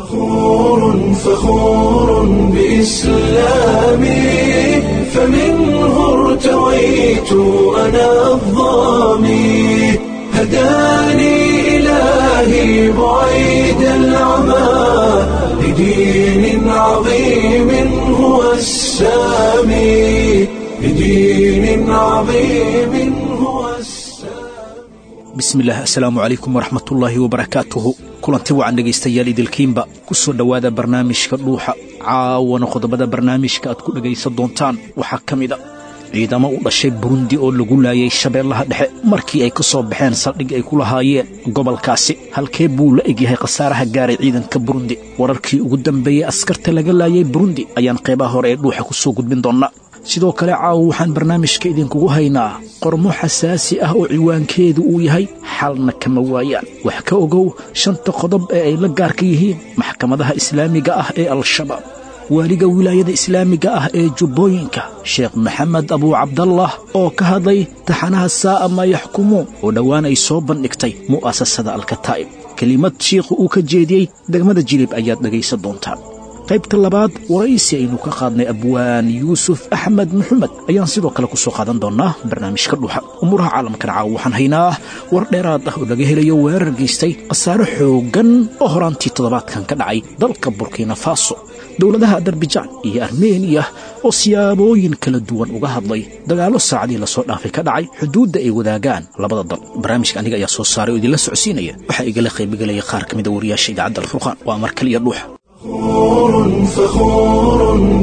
فخور فخور بإسلامي فمنه ارتويت أنا الظامي هداني إلهي بعيد العمى لدين عظيم هو السامي لدين عظيم هو السامي bismillaah assalaamu calaykum waraxmatullaahi wabarakaatuhu kulanti wacan dhegaystayaal idilkiinba ku soo dhowaada barnaamijka dhuuxa caawana qodobada barnaamijka aad ku dhegaysan doontaan waxaa ka mid a ciidamo u dhashay burundi oo lagu laayay shabeellaha dhexe markii ay ka soo baxeen saldhig ay ku lahaayeen gobolkaasi halkee buu la egyahay khasaaraha gaaray ciidanka burundi wararkii ugu dambeeyey askarta laga laayay burundi ayaan qeybaha hore ee dhuuxa ku soo gudbin doonnaa sidoo kale caawa waxaan barnaamijka idinkugu haynaa qormo xasaasi ah oo ciwaankeedu uu yahay xalna kama waayaan wax ka ogow shanta qodob ee ay la gaarka yihiin maxkamadaha islaamiga ah ee al-shabaab waaliga wilaayada islaamiga ah ee jubbooyinka sheekh maxamed abuu cabdallah oo ka hadlay taxanaha saa'a maa yaxkumuun oo dhowaan ay soo bandhigtay mu'asasada alkataa'ib kelimad shiikhu uu ka jeediyey degmada jilib ayaad dhegaysan doontaan qaybta labaad waraysi aynu ka qaadnay abwaan yuusuf axmed maxamed ayaan sidoo kale ku soo qaadan doonnaa barnaamijka dhuuxa umuuraha caalamkana caawa waxaan haynaa war dheeraad ah oo laga helayo weerar geystay khasaare xooggan oo horaantii toddobaadkan ka dhacay dalka burkina faso dowladaha adarbaijaan iyo armeniya oo siyaabooyin kala duwan uga hadlay dagaallo saacadii lasoo dhaafay ka dhacay xuduudda ay wadaagaan labada dal barnaamijka aniga ayaa soo saaray oo idinla socodsiinaya waxaa igala qaybigelaya qaar ka mida wariyaasha idaacadda alfurqaan waa mar kaliya dhuuxa فخور فخور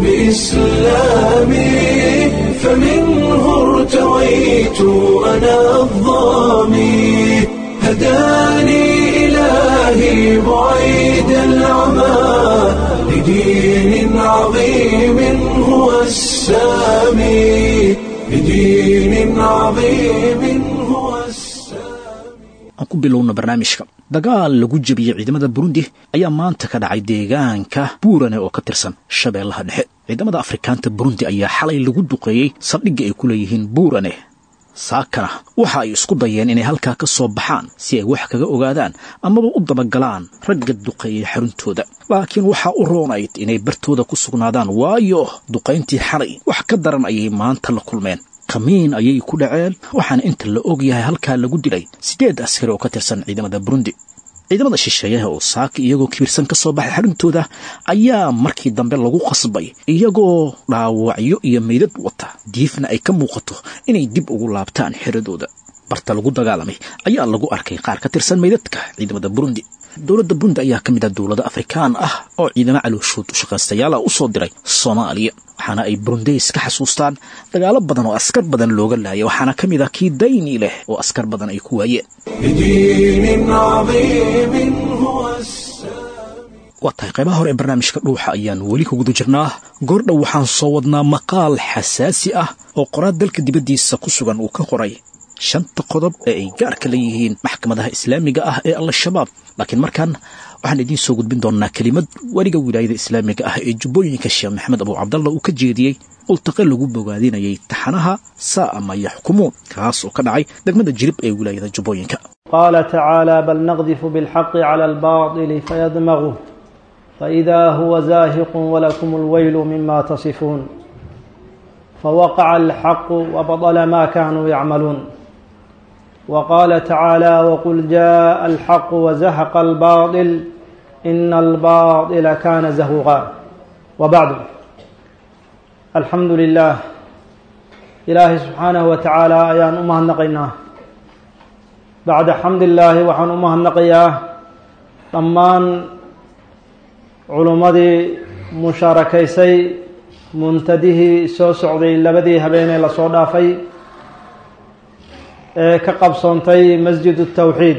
بإسلامي فمنه ارتويت أنا الظامي هداني إلهي بعيد العمى لدين عظيم هو السامي لدين عظيم هو السامي aan ku bilowna barnaamijka dagaal lagu jebiyey ciidamada burundi ayaa maanta ka dhacay deegaanka buurane oo ka tirsan shabeellaha dhexe ciidamada afrikaanta burundi ayaa xalay lagu duqeeyey saldhigga ay ku leeyihiin buurane saakana waxa ay isku dayeen inay halkaa ka soo baxaan si ay wax kaga ogaadaan amaba u dabagalaan ragga duqeeyey xaruntooda laakiin waxaa u roonayd inay bartooda ku sugnaadaan waayo duqayntii xalay wax ka daran ayay maanta la kulmeen kamiin ayay ku dhaceen waxaana inta la og yahay halkaa lagu dilay siddeed askari oo ka tirsan ciidamada burundi ciidamada shisheeyaha oo saaka iyagoo kibirsan ka soo baxay xaruntooda ayaa markii dambe lagu qasbay iyagoo dhaawacyo iyo meydad wata diifna ay ka muuqato inay dib ugu laabtaan xiradooda barta lagu dagaalamay ayaa lagu arkay qaar ka tirsan meydadka ciidamada burundi dowladda burundi ayaa ka mid ah dowlado afrikaan ah oo ciidamo calooshood u shaqaystayaala u soo diray soomaaliya waxaana ay burundeys ka xasuustaan dagaalo badan oo askar badan looga laayay waxaana ka mid ah kii dayni leh oo askar badan ay ku waayeen لدين عظيم هو السامي waa tahay qaybaha hore ee barnaamijka dhuuxa ayaan weli ku guda jirnaa goordhow waxaan soo wadnaa maqaal xasaasi ah oo qoraad dalka dibaddiisa ku sugan uu ka qoray shanta qodob ee ay gaarka la yihiin maxkamadaha islaamiga ah ee al-shabaab laakiin markaan waxaan idiin soo gudbin doonnaa kelimad weliga wilaayada islaamiga ah ee jubbooyinka sheekh maxamed abuu cabdalla uu ka jeediyey ultaqe lagu bogaadinayay taxanaha saa'a ma yaxkumuun kaas oo ka dhacay degmada jirib ee wilaayada jubbooyinka قال تعالى بل نقذف بالحق على الباطل فيدمغه فإذا هو زاهق ولكم الويل مما تصفون فوقع الحق وبطل ما كانوا يعملون وقال تعالى وقل جاء الحق وزهق الباطل إن الباطل كان زهوقا وبعد الحمد لله إلهي سبحانه وتعالى أيان أمه النقيناه bacda xamdillaahi waxaan u mahadnaqayaa dhammaan culummadii mushaarakaysay muntadihii soo socday labadii habeenee lasoo dhaafay ee ka qabsoontay masjid tawxiid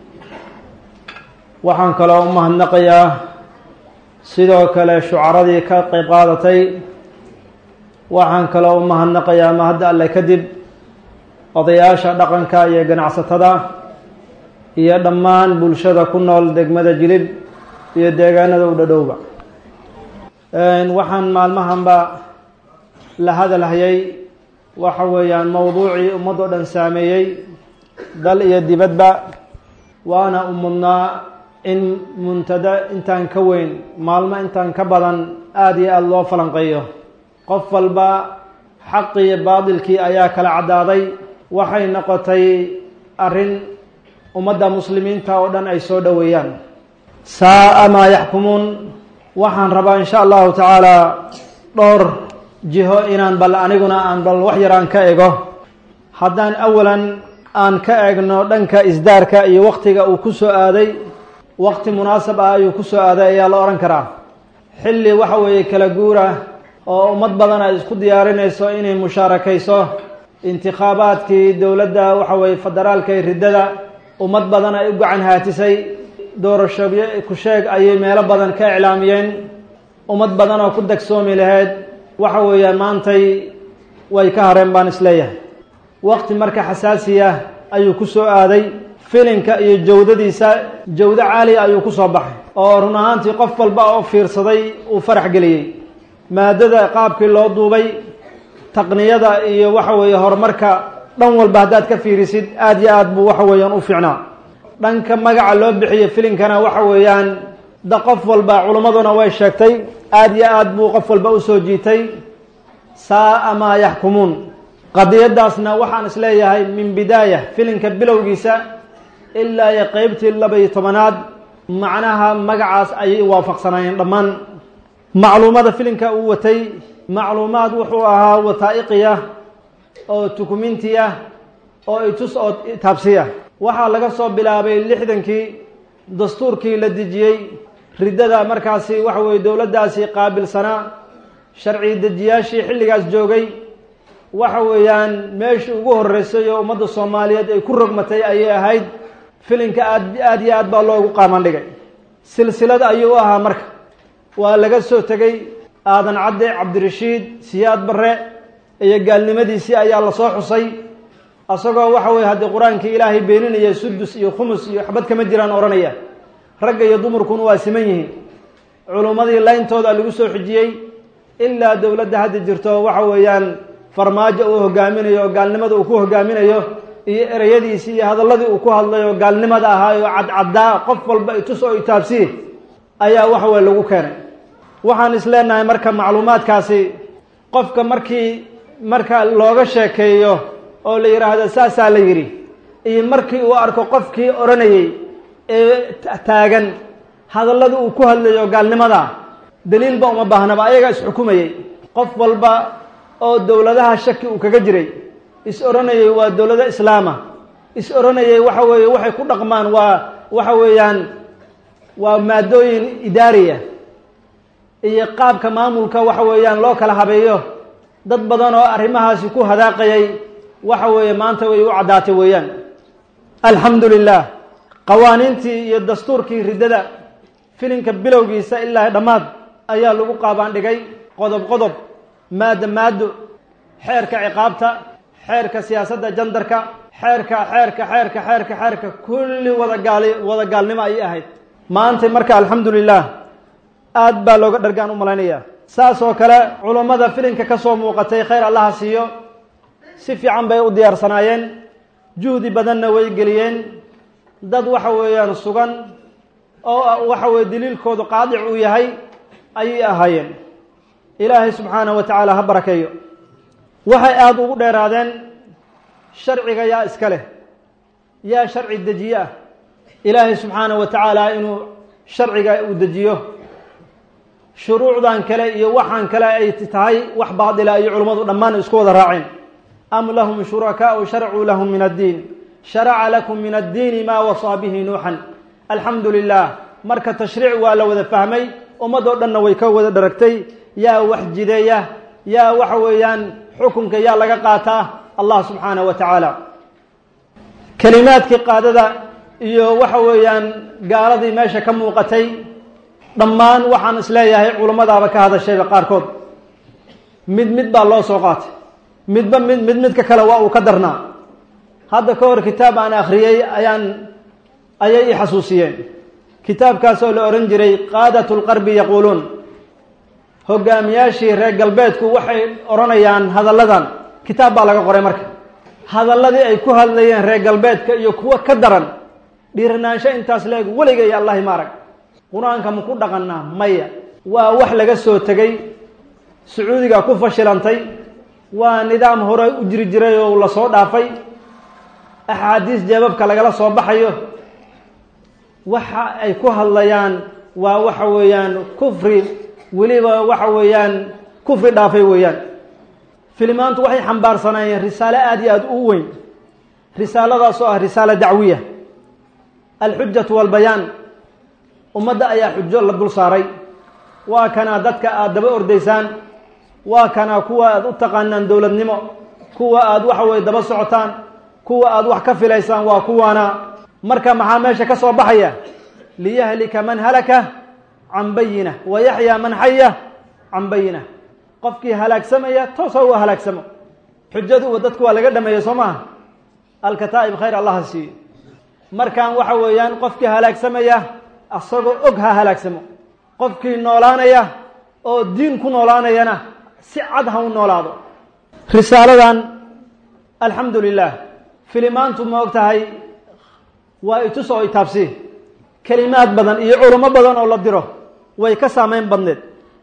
waxaan kaloo u mahadnaqayaa sidoo kale shucaradii ka qeyb qaadatay waxaan kaloo u mahadnaqayaa mahadda alle kadib odayaasha dhaqanka iyo ganacsatada iyo dhammaan bulshada ku nool degmada jilib iyo deegaanada u dhadhowba waxaan maalmahanba la hadalhayay waxa weeyaan mowduucii ummad oo dhan saameeyey dal iyo dibadba waana u mudnaa in muntada intaan ka weyn maalmo intaan ka badan aada iyo aada loo falanqeeyo qof walba xaqii iyo baadilkii ayaa kala caddaaday waxay noqotay arrin ummadda muslimiinta oo dhan ay soo dhoweeyaan saa'a maa yaxkumuun waxaan rabaa insha allahu tacaala dhowr jiho inaan bal aniguna aan bal wax yaraan ka ego haddaan awalan aan ka eegno dhanka isdaarka iyo waktiga uu ku soo aaday wakti munaasab ah ayuu ku soo aaday ayaa la odhan karaa xilli waxa weeye kala guura oo ummad badan ay isku diyaarinayso inay mushaarakayso intikhaabaadkii dowladda waxa weeye federaalka ee riddada ummad badan ay u gacan haatisay doorashooyo ku sheeg ayay meelo badan ka iclaamiyeen ummad badan oo ku dagsoomi lahayd waxa weeyaan maantay way ka hareen baan isleeyahay waqti marka xasaasiya ayuu ku soo aaday filinka iyo jawdadiisa jawdo caaliya ayuu ku soo baxay oo run ahaantii qof walba oo fiirsaday uu farax geliyey maadada qaabkii loo duubay taqniyada iyo waxa weeye horumarka dhan walba haddaad ka fiirisid aada iyo aad buu waxa weeyaan u fiicnaa dhanka magaca loo bixiyo filinkana waxa weeyaan da qof walba culimmaduna way sheegtay aada iyo aad buu qof walba usoo jiitay saa'a maa yaxkumuun qadiyadaasna waxaan isleeyahay min bidaaya filinka bilowgiisa ilaa iyo qeybtii laba-iyo tobanaad macnaha magacaas ayay waafaqsanaayeen dhammaan macluumada filinka uu watay macluumaad wuxuu ahaa wataa'iqiya oo tukumintiya oo itus oo taabsiya waxaa laga soo bilaabay lixdankii dastuurkii la dejiyey riddada markaasi waxa weeye dowladdaasi qaabilsanaa sharci dejiyaashii xilligaas joogay waxa weeyaan meeshii ugu horreysay oo ummadda soomaaliyeed ay ku rogmatay ayay ahayd filinka aad aada iyo aad baa loogu qaaman dhigay silsilad ayuu u ahaa marka waa laga soo tegey aadan cadde cabdirashiid siyaad barre iyo gaalnimadiisii ayaa lasoo xusay isagoo waxa weye haddii qur-aankii ilaahay beeninaya sudus iyo khumus iyo waxbad kama jiraan odhanaya ragga iyo dumarkuna waa siman yihiin culummadii layntooda lagu soo xijiyey ilaa dowladda hadda jirto waxa weeyaan farmaajo uu hogaaminayo oo gaalnimada uu ku hogaaminayo iyo ereyadiisii iyo hadalladii uu ku hadlay oo gaalnimada ahaayo cadcaddaa qof walba itus oo itaabsiye ayaa waxa weye lagu keenay waxaan is leenahay marka macluumaadkaasi qofka markii marka looga sheekeeyo oo la yidhaahdo saasaa la yidhi iyo markii uu arko qofkii odhanayey ee taagan hadalladii uu ku hadlayo gaalnimada daliilba uma baahnaba ayagaa isxukumayey qof walba oo dowladaha shaki uu kaga jiray is odhanayey waa dowlado islaama is odhanayey waxa weeye waxay ku dhaqmaan waa waxa weeyaan waa maadooyin idaariya iyo qaabka maamulka waxa weeyaan loo kala habeeyo dad badan oo arrimahaasi ku hadaaqayay waxa weeye maanta way u caddaatay weeyaan alxamdu lilah qawaaniintii iyo dastuurkii riddada filinka bilowgiisa ilaa dhammaad ayaa lagu qaabaan dhigay qodob qodob maaddo maaddo xeerka ciqaabta xeerka siyaasadda jandarka xeerka xeerka xeerka xeerka xeerka kulli wada gaali wada gaalnimo ayay ahayd maanta marka alxamdu lilah aad baa looga dhargaan u malaynayaa saas oo kale culummada filinka ka soo muuqatay khayr allaha siiyo si fiican bay u diyaarsanaayeen juhdi badanna way geliyeen dad waxa weeyaan sugan oo waxa weye daliilkoodu qaadic uu yahay ayay ahaayeen ilaahay subxaanahu wa tacaala ha barakeeyo waxay aada ugu dheeraadeen sharciga yaa iska leh yaa sharci dejiye ah ilaahay subxaanahu wa tacaala inuu sharciga uu dejiyo shuruucdan kale iyo waxaan kale ay tahay wax baadila iyo culummadu dhammaan isku wada raaceen am lahum shurakaau sharcuu lahum min addiin sharaca lakum min addiini maa wasaa bihi nuuxan alxamdu lilah marka tashriic waa la wada fahmay ummadoo dhanna way ka wada dharagtay yaa wax jideeya yaa waxa weeyaan xukunka yaa laga qaataa allah subxaanahu wa tacaala kelimaadkii qaadada iyo waxa weeyaan gaaladii meesha ka muuqatay dhammaan waxaan isleeyahay culummadaaba ka hadashayba qaarkood mid mid baa loo soo qaatay midba mid mid midka kale waa uu ka darnaa hadda ka hor kitaab aan akhriyey ayaan ayay i xasuusiyeen kitaabkaasoo la odhan jiray qaadat lqarbi yaquuluun hogaamiyaashii reer galbeedku waxay odhanayaan hadalladan kitaab baa laga qoray marka hadalladii ay ku hadlayeen reer galbeedka iyo kuwo ka daran dhiiranaansho intaas leeg weligay allahi ma arag qur-aanka ma ku dhaqannaa maya waa wax laga soo tegey sacuudiga ku fashilantay waa nidaam hore u jiri jiray oo la soo dhaafay axaadiis jeebabka lagala soo baxayo waxa ay ku hadlayaan waa waxa weeyaan kufri weliba waxa weeyaan kufri dhaafay weeyaan filimaantu waxay xambaarsanaayeen risaalo aada iyo aada u weyn risaaladaas oo ah risaalo dacwiya alxujatu walbayaan ummadda ayaa xujo la dul saaray waa kanaa dadka aada daba ordaysaan waa kanaa kuwa aada u taqaanaan dowladnimo kuwa aada waxa weye daba socotaan kuwa aada wax ka filaysaan waa kuwaana marka maxaa meesha ka soo baxaya liyahlika man halaka can bayina wa yaxyaa man xaya can bayina qofkii halaagsamaya toosa u halaagsamo xujadu dadku waa laga dhameeyey soo maaha alkataa'ib khayr allaha siiyo markaan waxa weeyaan qofkii halaagsamaya asagoo og ha halaagsamo qofkii noolaanaya oo diin ku noolaanayana si cad ha u noolaado risaaladan alxamdu lilah filimaantu ma og tahay waa itus oo itaabsi kelimaad badan iyo culamo badan oo la diro way ka saameyn badneed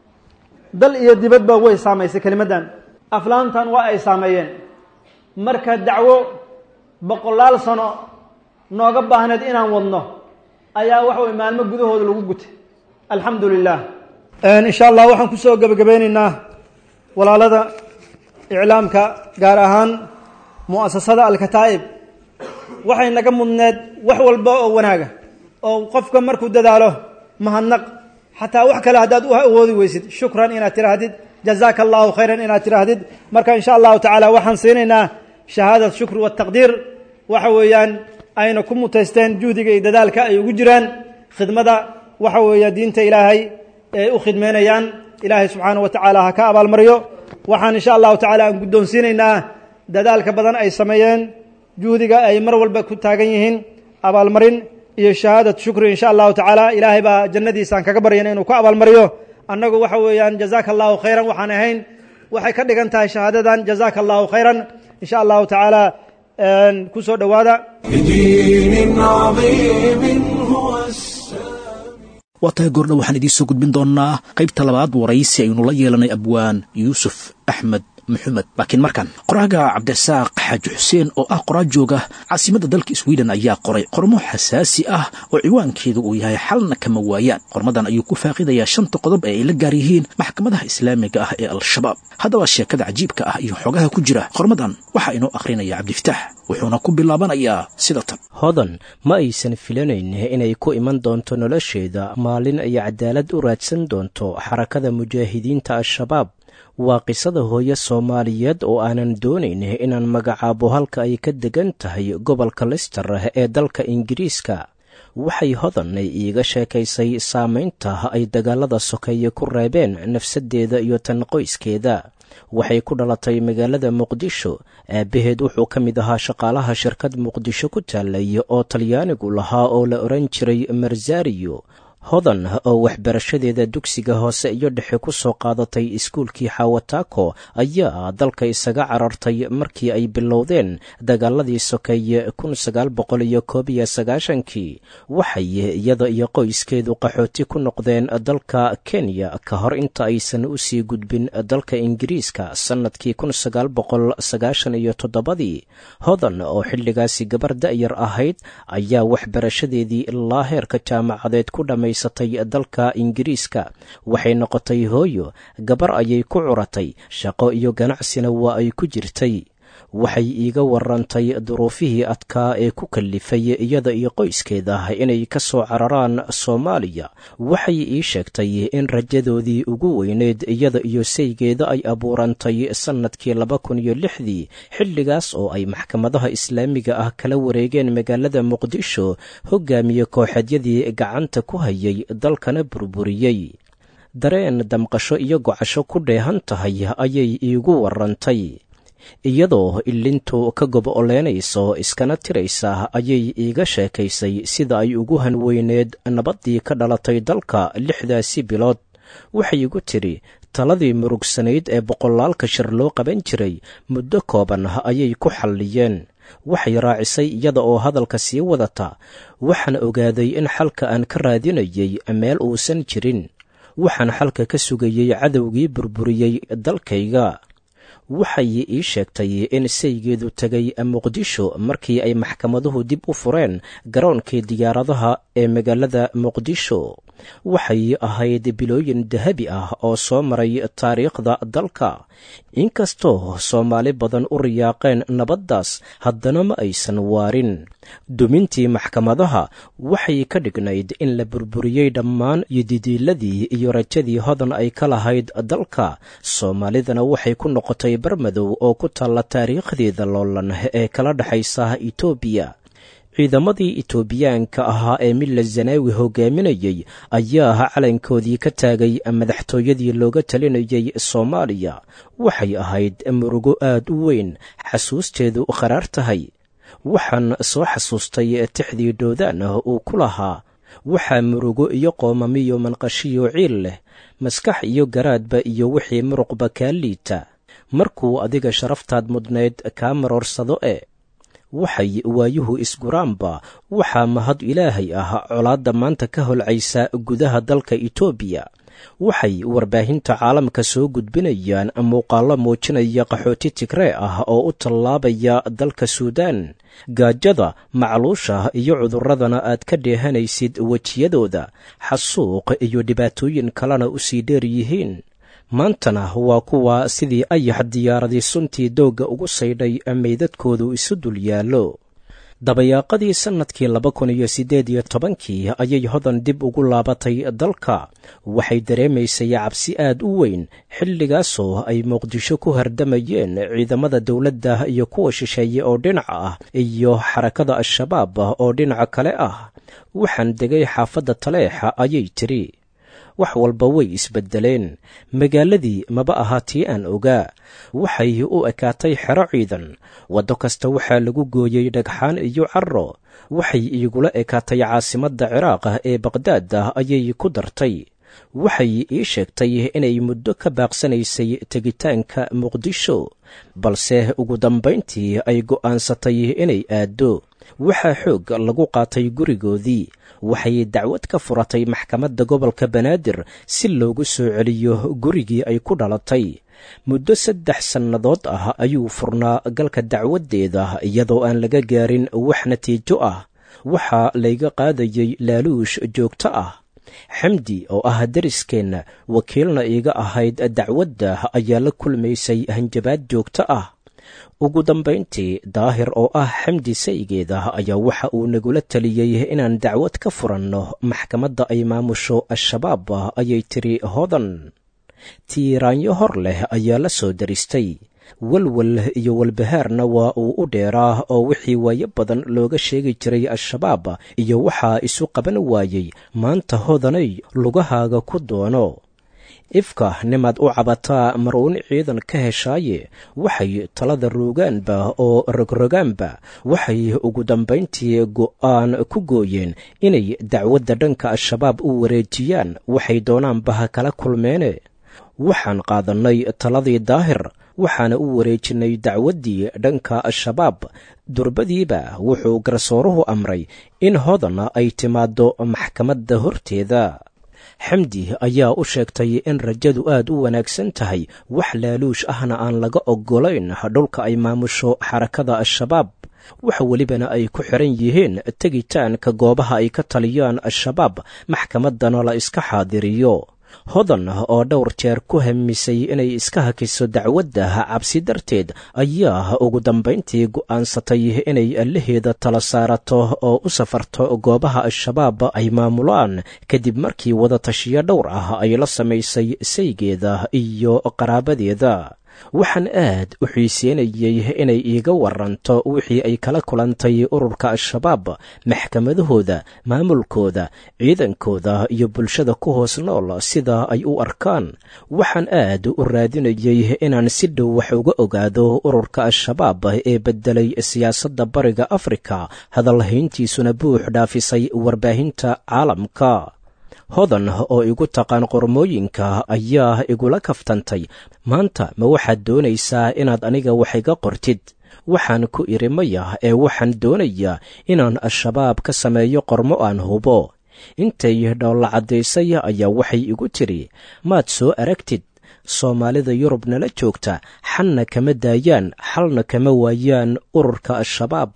dal iyo dibadba way saamaysay kelimaddan aflaantan waa ay saameeyeen marka dacwo boqolaal sano nooga baahneed inaan wadno ayaa waxa way maalmo gudahooda lagu gutay alxamdu lilah insha allah waxaan kusoo gebagabeyneynaa walaalada iclaamka gaar ahaan mu'asasada alkataa'ib waxay naga mudneed wax walba oo wanaaga oo qofka markuu dadaalo mahadnaq xataa wax kale haddaad u awoodi weysid shukran inaad tiraahdid jazaaka allahu khayran inaad tiraahdid marka insha allahu tacaala waxaan siinaynaa shahaadat shukr wataqdiir waxa weeyaan ayna ku mutaysteen juhdiga iyo dadaalka ay ugu jiraan khidmada waxa weeya diinta ilaahay ay u khidmeynayaan ilaahay subxaana wa tacaala ha ka abaalmaryo waxaan insha allahu tacala aan guddoonsiinaynaa dadaalka badan ay sameeyeen juhdiga ay mar walba ku taagan yihiin abaalmarin iyo shahaadat shukri insha allahu tacaala ilaahay baa jannadiisaan kaga baryana inuu ku abaalmariyo annagu waxa weeyaan jazaaka allahu khayran waxaan ahayn waxay ka dhigan tahay shahaadadan jazaaka allahu khayran insha allahu tacaala kusoo dhowaada بدين عظيم هو السامي waa tahay goordha waxaan idiin soo gudbin doonnaa qaybta labaad waraysi aynu la yeelanay abwaan yuusuf axmed maxamed laakiin markan qoraaga cabdirasaaq xaaji xuseen oo ah qoraa jooga caasimadda dalka sweden ayaa qoray qormo xasaasi ah oo ciwaankeedu uu yahay xalna kama waayaan qormadan ayuu ku faaqidayaa shanta qodob ee ay la gaar yihiin maxkamadaha islaamiga ah ee al-shabaab haddaba sheekada cajiibka ah iyo xogaha ku jira qormadan waxaa inoo akhrinaya cabdifitaax wuxuuna ku bilaabanayaa sida tan hodan ma aysan filanayn inay ku iman doonto nolosheeda maalin ay cadaalad u raadsan doonto xarakada mujaahidiinta al-shabaab waa qisada hooyo soomaaliyeed oo aanan doonayn inaan magacaabo halka ay ka degan tahay gobolka lister ee dalka ingiriiska waxay hodanay iiga sheekaysay saamaynta ay dagaalada sokeeye ku reebeen nafsaddeeda iyo tan qoyskeeda waxay ku dhalatay magaalada muqdisho aabbaheed wuxuu ka mid ahaa shaqaalaha shirkad muqdisho ku taallay oo talyaanigu lahaa oo la odhan jiray marsariyo hodan oo waxbarashadeeda dugsiga hoose iyo dhexe ku soo qaadatay iskuulkii xawataako ayaa dalka isaga carartay markii ay bilowdeen dagaaladii sokeeye kun sagaal boqol iyo koob iyo sagaashankii waxay iyada iyo qoyskeedu qaxooti ku noqdeen dalka kenya ka hor inta aysan u sii gudbin dalka ingiriiska sannadkii kun sagaal boqol sagaashan iyo toddobadii hodan oo xilligaasi gabar da'yar ahayd ayaa waxbarashadeedii ilaa heerka jaamacadeed ku dhamay dalka ingiriiska waxay noqotay hooyo gabar ayay ku curatay shaqo iyo ganacsina waa ay ku jirtay waxay iiga warantay duruufihii adkaa ee ku kallifay iyada iyo qoyskeeda inay ka soo cararaan soomaaliya waxay ii sheegtay in rajadoodii ugu weyneyd iyada iyo saygeeda ay abuurantay sannadkii laba kun iyo lixdii xilligaas oo ay maxkamadaha islaamiga ah kala wareegeen magaalada muqdisho hogaamiye kooxeedyadii gacanta ku hayay dalkana burburiyey dareen damqasho iyo gocasho ku dheehan tahay ayay iigu warantay iyadoo ilintu ka gobo-oleynayso iskana tiraysa ayay iiga sheekaysay sida ay ugu hanweyneed nabaddii ka dhalatay dalka lixdaasi bilood waxay igu tidhi taladii murugsanayd ee boqolaalka shir loo qaban jiray muddo kooban ayay ku xalliyeen waxay raacisay iyada oo hadalka sii wadata waxaan ogaaday in xalka aan ka raadinayay meel uusan jirin waxaan xalka ka sugayey cadowgii burburiyey dalkayga waxay ii sheegtay in saygeedu tegay muqdisho markii ay maxkamaduhu dib u fureen garoonkii diyaaradaha ee magaalada muqdisho waxay ahayd bilooyin dahabi ah oo soo maray taariikhda dalka inkastoo soomaali badan u riyaaqeen nabaddaas haddana ma aysan waarin dumintii maxkamadaha waxay ka dhignayd in la burburiyey dhammaan yididiiladii iyo rajadii hodan ay ka lahayd dalka soomaalidana waxay ku noqotay barmadow oo ku taalla taariikhdeeda loolan ee kala dhexaysa etoobiya ciidamadii itoobiyaanka ahaa ee milla zanaawi hogaaminayey ayaa calankoodii ka taagay madaxtooyadii looga talinayay soomaaliya waxay ahayd murugo aad u weyn xasuusteedu qaraar tahay waxaan soo xasuustay tixdii dhoodaan uu ku lahaa waxaa murugo iyo qoomamiyo manqashiyo ciil leh maskax iyo garaadba iyo wixii muruqba kaa liita markuu adiga sharaftaad mudnayd kaa maroorsado e waxay waayuhu isguraanba waxaa mahad ilaahay ah colaadda maanta ka holcaysa gudaha dalka etoobiya waxay warbaahinta caalamka soo gudbinayaan muuqaallo muujinaya qaxooti tigree ah oo u tallaabaya dalka suudaan gaajada macluusha iyo cudurradana aad ka dheehanaysid wejiyadooda xasuuq iyo dhibaatooyin kalena u sii dheer yihiin maantana waa kuwa sidii ayax diyaaradii suntii doogga ugu saydhay meydadkoodu isu dul yaallo dabayaaqadii sannadkii laba kun iyo siddeed iyo tobankii ayay hodan dib ugu laabatay dalka waxay dareemaysay cabsi aad u weyn xilligaasoo ay muqdisho ku hardamayeen ciidamada dowladda iyo kuwa shisheeye oo dhinaca ah iyo xarakada al-shabaab oo dhinaca kale ah waxaan degay xaafadda taleexa ayay tidhi wax walba way isbeddeleen magaaladii maba ahaa tii aan ogaa waxay u ekaatay xero ciidan waddo kasta waxaa lagu gooyey dhagxaan iyo carro waxay iigula ekaatay caasimadda ciraaqa ee baqhdaada ayay ku dartay waxay ii sheegtay inay muddo ka baaqsanaysay tegitaanka muqdisho balse ugu dambayntii ay go'aansatay inay aaddo waxaa xoog lagu qaatay gurigoodii waxay dacwad ka furatay maxkamadda gobolka banaadir si loogu soo celiyo gurigii ay ku dhalatay muddo saddex sannadood ah ayuu furnaa galka dacwaddeeda iyadoo aan laga gaarin wax natiijo ah waxaa layga qaadayey laaluush joogto ah xamdi oo ah deriskeenna wakiilna iiga ahayd dacwadda ayaa la kulmaysay hanjabaad joogto ah ugu dambayntii daahir oo ah xamdi saygeeda ayaa waxa uu nagula taliyey inaan dacwad ka furanno maxkamadda ay maamusho al-shabaab ayay tiri hodan tiiraanyo hor leh ayaa la soo daristay walwal iyo walbahaarna waa uu u dheeraa oo wixii waayo badan looga sheegi jiray al-shabaab iyo waxaa isu qaban waayey maanta hodanay lugahaaga ku doono ifka nimaad u cabataa maruun ciidan ka heshaaye waxay talada roogaanba oo rogrogaanba waxay ugu dambayntii go'aan ku gooyeen inay dacwadda dhanka al-shabaab u wareejiyaan waxay doonaanba ha kala kulmeene waxaan qaadannay taladii daahir waxaana u wareejinnay dacwaddii dhanka al-shabaab durbadiiba wuxuu garsooruhu amray in hodana ay timaaddo maxkamadda horteeda xamdi ayaa u sheegtay in rajadu aad u wanaagsan tahay wax laaluush ahna aan laga oggolayn dhulka ay maamusho xarakada al-shabaab wax welibana ay ku xiran yihiin tegitaanka goobaha ay ka taliyaan al-shabaab maxkamaddana la iska xaadiriyo hodan oo dhowr jeer ku hamisay inay iska hakiso dacwadda cabsi darteed ayaa ugu dambayntii go'aansatay inay allaheeda tala saarato oo u safarto goobaha al-shabaab ay maamulaan kadib markii wadatashiyo dhowr ah ay la samaysay saygeeda iyo qaraabadeeda waxaan aad u xiiseynayey inay iiga waranto wixii ay kala kulantay ururka al-shabaab maxkamadahooda maamulkooda ciidankooda iyo bulshada ku hoos nool sida ay u arkaan waxaan aad u raadinayey inaan si dhow wax uga ogaado ururka al-shabaab ee beddelay siyaasadda bariga afrika hadalhayntiisuna buux dhaafisay warbaahinta caalamka hodan oo igu taqaan qormooyinka ayaa igula kaftantay maanta ma waxaad doonaysaa inaad aniga wax iga qortid waxaan ku idhi maya ee waxaan doonayaa inaan al-shabaab ka sameeyo qormo aan hubo intay dhoolla caddaysay ayaa waxay igu tidhi maad soo aragtid soomaalida yurub nala joogta xalna kama daayaan xalna kama waayaan ururka al-shabaab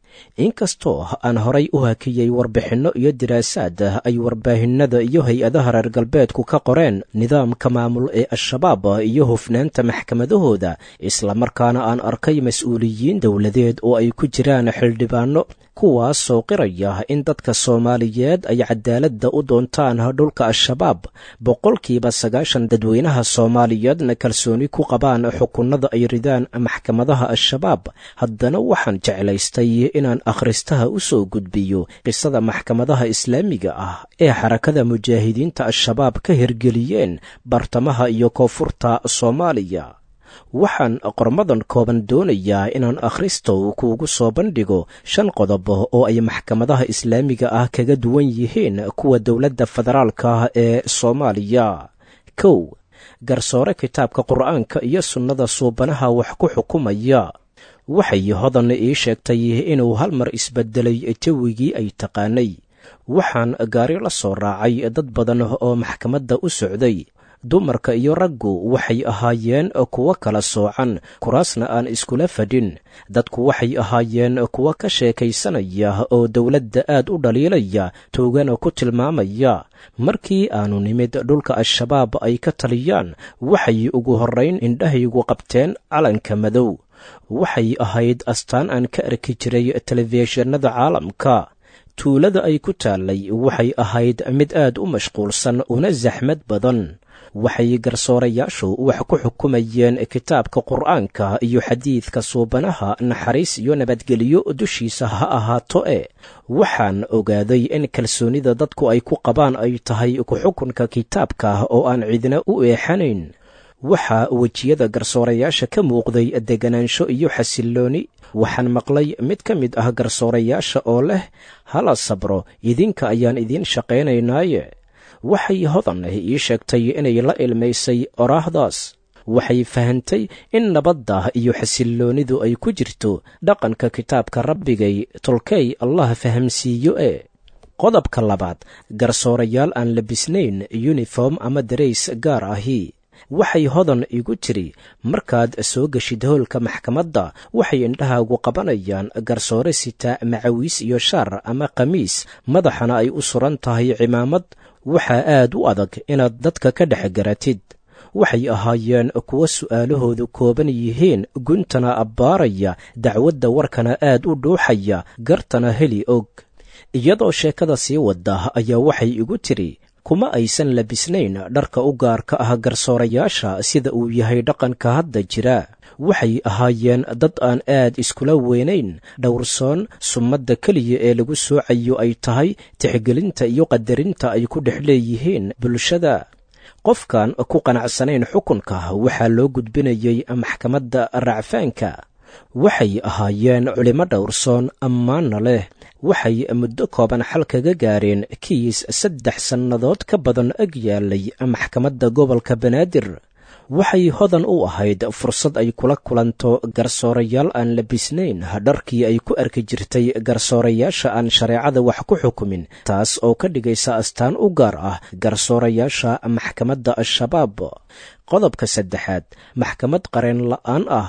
inkastoo aan horay u hakiyey warbixinno iyo diraasaad ay warbaahinada iyo hay-adaha reer galbeedku ka qoreen nidaamka maamul ee al-shabaab iyo hufnaanta maxkamadahooda islamarkaana aan arkay mas-uuliyiin dowladeed oo ay ku jiraan xildhibaanno kuwaasoo qiraya in dadka soomaaliyeed ay cadaaladda u doontaan dhulka al-shabaab boqolkiiba sagaashan dadweynaha soomaaliyeedna kalsooni ku qabaan xukunada ay ridaan maxkamadaha al-shabaab haddana waxaan jeclaystay inaan akhristaha u soo gudbiyo qisada maxkamadaha islaamiga ah ee xarakada mujaahidiinta al-shabaab ka hirgeliyeen bartamaha iyo koonfurta soomaaliya waxaan qormadan kooban doonayaa inaan akhristow kuugu soo bandhigo shan qodob oo ay maxkamadaha islaamiga ah kaga duwan yihiin kuwa dowladda federaalka ee soomaaliya kow garsoore kitaabka qur'aanka iyo sunnada suubanaha wax ku xukumaya waxay hodan ii sheegtay inuu hal mar isbedelay jawigii ay taqaanay waxaan gaari la soo raacay dad badan oo maxkamadda u socday dumarka iyo raggu waxay ahaayeen kuwo kala soocan kuraasna aan iskula fadhin dadku waxay ahaayeen kuwo ka sheekaysanaya oo dowladda aad u dhaliilaya toogana ku tilmaamaya markii aanu nimid dhulka al-shabaab ay ka taliyaan waxay ugu horrayn indhahaygu qabteen calanka madow waxay ahayd astaan aan ka arki jiray telefishinada caalamka tuulada ay ku taallay waxay ahayd mid aad u mashquulsan una saxmad badan waxay garsoorayaashu wax ku xukumayeen kitaabka qur'aanka iyo xadiidka suubanaha naxariis iyo nabadgelyo dushiisa ha ahaato e waxaan ogaaday in kalsoonida dadku ay ku qabaan ay tahay ku-xukunka kitaabka oo aan cidna u eexanayn waxaa wejiyada garsoorayaasha ka muuqday deganaansho iyo xasillooni waxaan maqlay mid ka mid ah garsoorayaasha oo leh hala sabro idinka ayaan idiin shaqaynaynaaye waxay hodan ii sheegtay inay la ilmaysay oraahdaas waxay fahantay in nabadda iyo xasilloonidu ay ku jirto dhaqanka kitaabka rabbigay tolkey allah fahamsiiyo e qodobka labaad garsoorayaal aan labisnayn yuniform ama darays gaar ahi waxay hodan igu tiri markaad soo geshid howlka maxkamadda waxay indhahaagu qabanayaan garsoore sita macawiis iyo shaar ama khamiis madaxana ay u suran tahay cimaamad waxaa aad u adag inaad dadka ka dhex garatid waxay ahaayeen kuwo su'aalahoodu kooban yihiin guntana abbaaraya dacwadda warkana aad u dhuuxaya gartana heli og iyadoo sheekada sii wada ayaa waxay igu tiri kuma aysan labisnayn dharka u gaarka ah garsoorayaasha sida uu yahay dhaqanka hadda jira waxay ahaayeen dad aan aad iskula weynayn dhowrsoon sumadda keliya ee lagu soocayo ay tahay tixgelinta iyo qadarinta ay ku dhex leeyihiin bulshada qofkan ku qanacsanayn xukunka waxaa loo gudbinayay maxkamadda racfaanka waxay ahaayeen culimo dhowrsoon ammaanna leh waxay muddo kooban xal kaga gaareen kiis saddex sannadood ka badan ag yaalay maxkamadda gobolka banaadir waxay hodan u ahayd fursad ay kula kulanto garsoorayaal aan labisnayn dharkii ay ku arki jirtay garsoorayaasha aan shareecada wax ku xukumin taas oo ka dhigaysa astaan u gaar ah garsoorayaasha maxkamadda al-shabaab qodobka saddexaad maxkamad qareen la'aan ah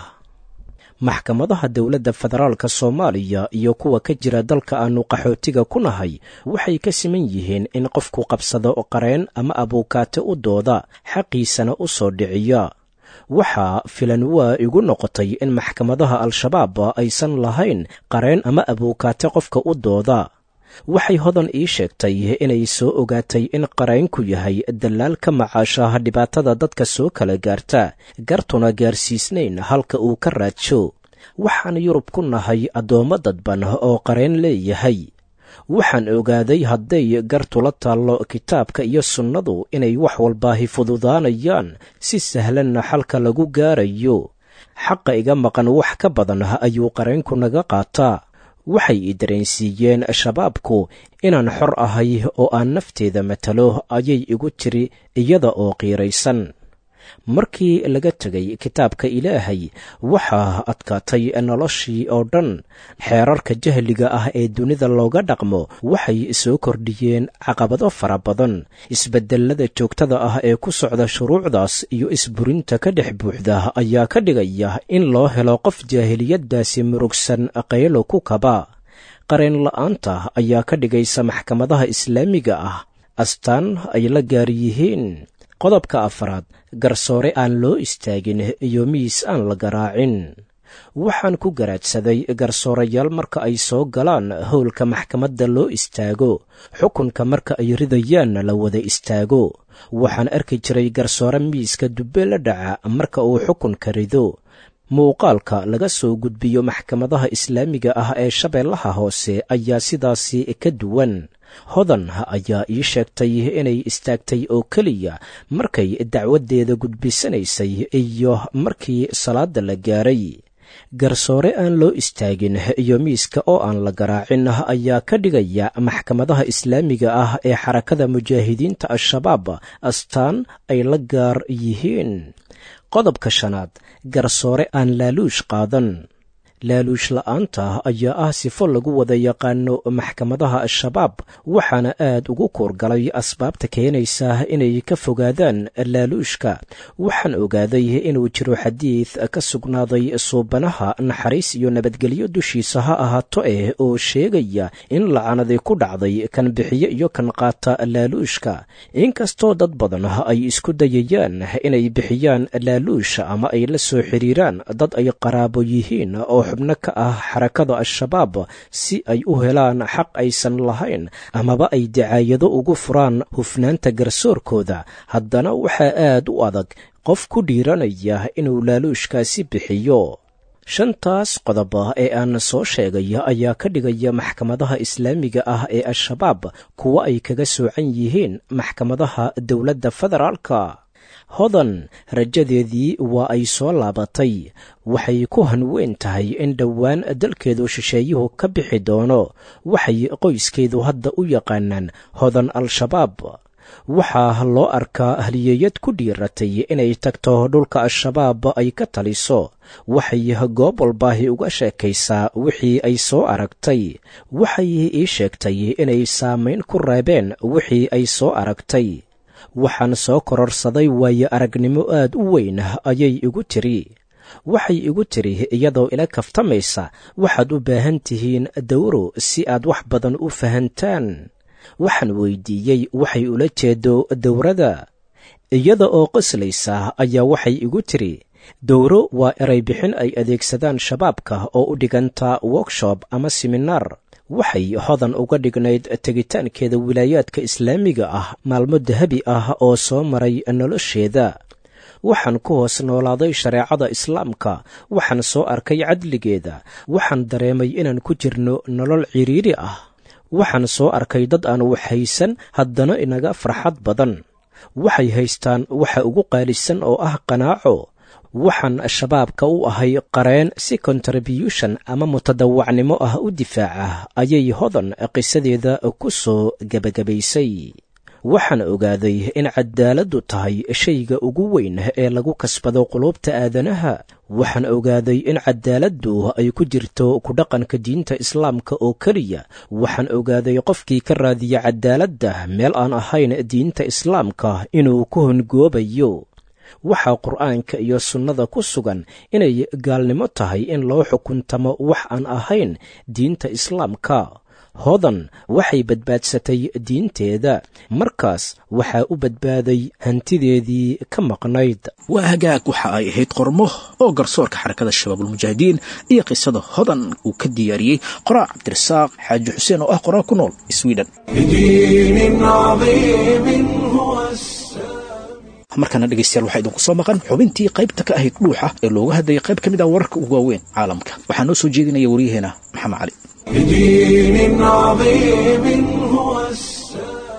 maxkamadaha dowladda federaalka soomaaliya iyo kuwa ka jira dalka aanu qaxootiga ku nahay waxay ka siman yihiin in qofku qabsado qareen ama abuukaate u dooda xaqiisana u soo dhiciya waxaa filan waa igu noqotay in maxkamadaha al-shabaab aysan lahayn qareen ama abuukaate qofka u dooda waxay hodan ii sheegtay inay soo ogaatay in qaraynku yahay dallaal ka macaashaha dhibaatada dadka soo kala gaarta gartuna gaarsiisnayn halka uu ka raadsho waxaan yurub ku nahay addoommo dadban oo qarayn leeyahay waxaan ogaaday hadday gartula taallo kitaabka iyo sunnadu inay wax walbaahi fududaanayaan si sahlanna xalka lagu gaarayo xaqa iga maqan wax ka badan ayuu qaraynku naga qaataa waxay i dareensiiyeen shabaabku inaan xor ahay oo aan nafteeda matalo ayay igu tiri iyada oo qiiraysan markii laga tegay kitaabka ilaahay waxaa adkaatay noloshii oo dhan xeerarka jahliga ah ee dunida looga dhaqmo waxay soo kordhiyeen caqabado fara badan isbedelada joogtada ah ee ku socda shuruucdaas iyo isburinta ka dhex buuxda ayaa ka dhigaya in loo helo qof jaahiliyaddaasi murugsan qaylo ku kaba qareen la'aanta ayaa ka dhigaysa maxkamadaha islaamiga ah astaan ay la gaar yihiin qodobka afraad garsoore aan loo istaagin iyo miis aan la garaacin waxaan ku garaadsaday garsoorayaal marka ay soo galaan howlka maxkamadda loo istaago xukunka marka ay ridayaanna la wada istaago waxaan arki jiray garsoore miiska dubbe la dhaca marka uu xukunka rido muuqaalka laga soo gudbiyo maxkamadaha islaamiga ah ee shabeellaha hoose ayaa sidaasi ka duwan hodan ayaa ii sheegtay inay istaagtay oo keliya markay dacwaddeeda gudbisanaysay iyo markii salaadda la gaaray garsoore aan loo istaagin iyo miiska oo aan la garaacin ayaa ka dhigaya maxkamadaha islaamiga ah ee xarakada mujaahidiinta al-shabaab astaan ay la gaar yihiin qodobka shanaad garsoore aan laaluush qaadan laaluush la'aanta ayaa ah sifo lagu wada yaqaano maxkamadaha al-shabaab waxaana aad ugu kuurgalay asbaabta keenaysa inay ka fogaadaan laaluushka waxaan ogaaday inuu jiro xadiid ka sugnaaday suubanaha naxariis iyo nabadgelyo dushiisa ha ahaato eh oo sheegaya in lacanadi ku dhacday kan bixiyo iyo kan qaata laaluushka inkastoo dad badan ay isku dayayaan inay bixiyaan laaluusha ama ay la soo xiriiraan dad ay qaraabo yihiin oo xubno ka ah xarakada al-shabaab si ay u helaan xaq aysan lahayn amaba ay dacaayado ugu furaan hufnaanta garsoorkooda haddana waxaa aad u adag qof ku dhiiranaya inuu laaluushkaasi bixiyo shantaas qodob ee aan soo sheegay ayaa ka dhigaya maxkamadaha islaamiga ah ee al-shabaab kuwo ay kaga soocan yihiin maxkamadaha dowladda federaalka hodan rajadeedii waa ay soo laabatay waxay ku hanweyn tahay in dhowaan dalkeedu shisheeyuhu ka bixi doono waxay qoyskeedu hadda u yaqaanaan hodan al-shabaab waxaa loo arkaa haliyeeyad ku dhiiratay inay tagto dhulka al-shabaab ay ka taliso waxay goob walbaahi uga sheekaysaa wixii ay soo aragtay waxay ii sheegtay inay saamayn ku reebeen wixii ay soo aragtay waxaan soo kororsaday waayo aragnimo aad u weyn ayay igu tiri waxay igu tiri iyadoo ila kaftamaysa waxaad u baahan tihiin dawro si aad wax badan u fahantaan waxaan weydiiyey waxay ula jeedo dowrada iyada oo qoslaysa ayaa waxay igu tiri dowro waa eray bixin ay adeegsadaan shabaabka oo u dhiganta workshop ama seminaar waxay hodan uga dhignayd tegitaankeeda wilaayaadka islaamiga ah maalmo dahabi ah oo soo maray nolosheeda waxaan ku hoos noolaaday shareecada islaamka waxaan soo arkay cadligeeda waxaan dareemay inaan ku jirno nolol ciriiri ah waxaan soo arkay dad aan waxhaysan haddana inaga farxad badan waxay haystaan waxa ugu qaalisan oo ah qanaaco waxaan shabaabka u ahay qareen si kontribution ama mutadawacnimo ah u difaaca ayay hodan qisadeeda ku soo gebagabaysay waxaan ogaaday in cadaaladdu tahay shayga ugu weyn ee lagu kasbado qulubta aadanaha waxaan ogaaday in cadaaladdu ay ku jirto ku dhaqanka diinta islaamka oo keliya waxaan ogaaday qofkii ka raadiya cadaaladda meel aan ahayn diinta islaamka inuu ku hongoobayo waxaa qur'aanka iyo sunnada ku sugan inay gaalnimo tahay in loo xukuntamo wax aan ahayn diinta islaamka hodan waxay badbaadsatay diinteeda markaas waxaa u badbaaday hantideedii ka maqnayd waa hagaag waxa ay ahayd qormo oo garsoorka xarakada shabaabulmujaahidiin iyo qisada hodan uu ka diyaariyey qoraa cabdirasaaq xaaji xuseen oo ah qoraa ku nool sweden بدين عظيم هو السلام markaana dhegaystayaal waxaa idinku soo maqan xubintii qaybta ka ahayd dhuuxa ee looga hadlayay qayb ka mid ah wararka ugu waaweyn caalamka waxaa noo soo jeedinaya waryaheena maxamed cali بدين عظيم هو السلام